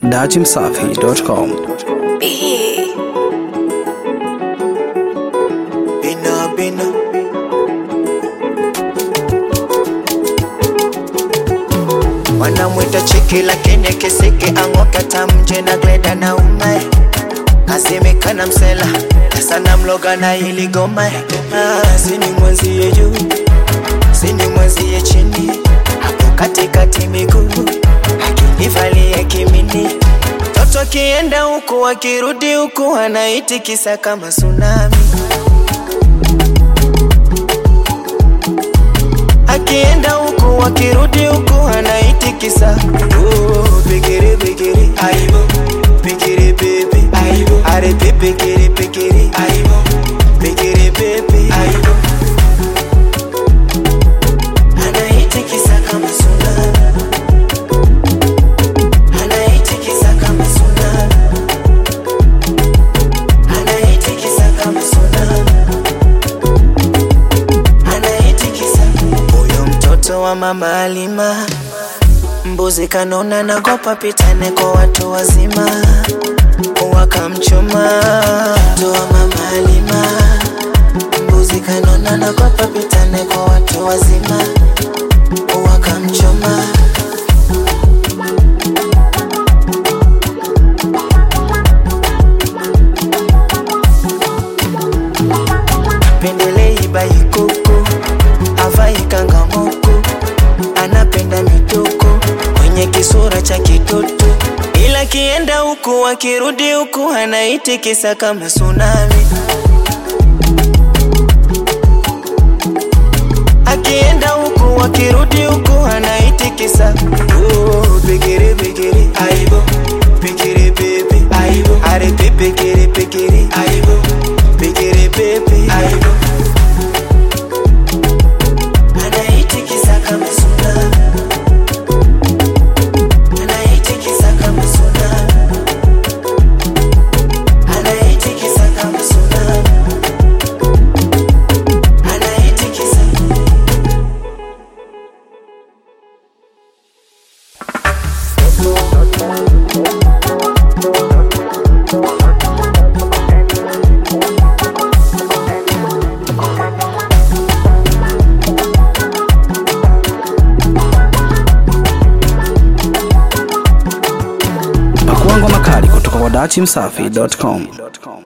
dachimsafi.com. Bina, bina. wanamwita chiki lakini kisiki ang'oka tamje na gleda na umae kasimikana msela sana mloga na ili goma ah, sini mwenzie juu sini mwenzie chini hapo katikati miguu akinivalia kimini toto kienda huku akirudi huku anaitikisa kama tsunami akienda huku akirudi huku anaitikisa oh, pikiri pikiri aibo pikiri pepe aibo are pikiri pikiri aibo pikiri pepe aibo anaitikisa kama tsunami anaitikisa kama tsunami anaitikisa kama tsunami anaitikisa huyo mtoto wa mama Alima mbuzi kanona nagopa pitane kwa watu wazima wakamchoma mtoto wa mama Alima mbuzi kanona nagopa pitane kwa watu wazima wakamchoma pendelei baikoko avai kangamoko anapenda mitoko kwenye kisura cha kitoto ila kienda huku akirudi huku anaitikisa kama tsunami akienda huku akirudi huku anaitikisa oh, pikiri pikiri aibo pikiri pepe aibo are pikiri pikiri aibo pikiri pepe aibo anaitikisa kama tsunami anaitikisa kama tsunami anaitikisa kama tsunami anaitikisa Pakua ngoma kali kutoka kwa dachimsafi.com.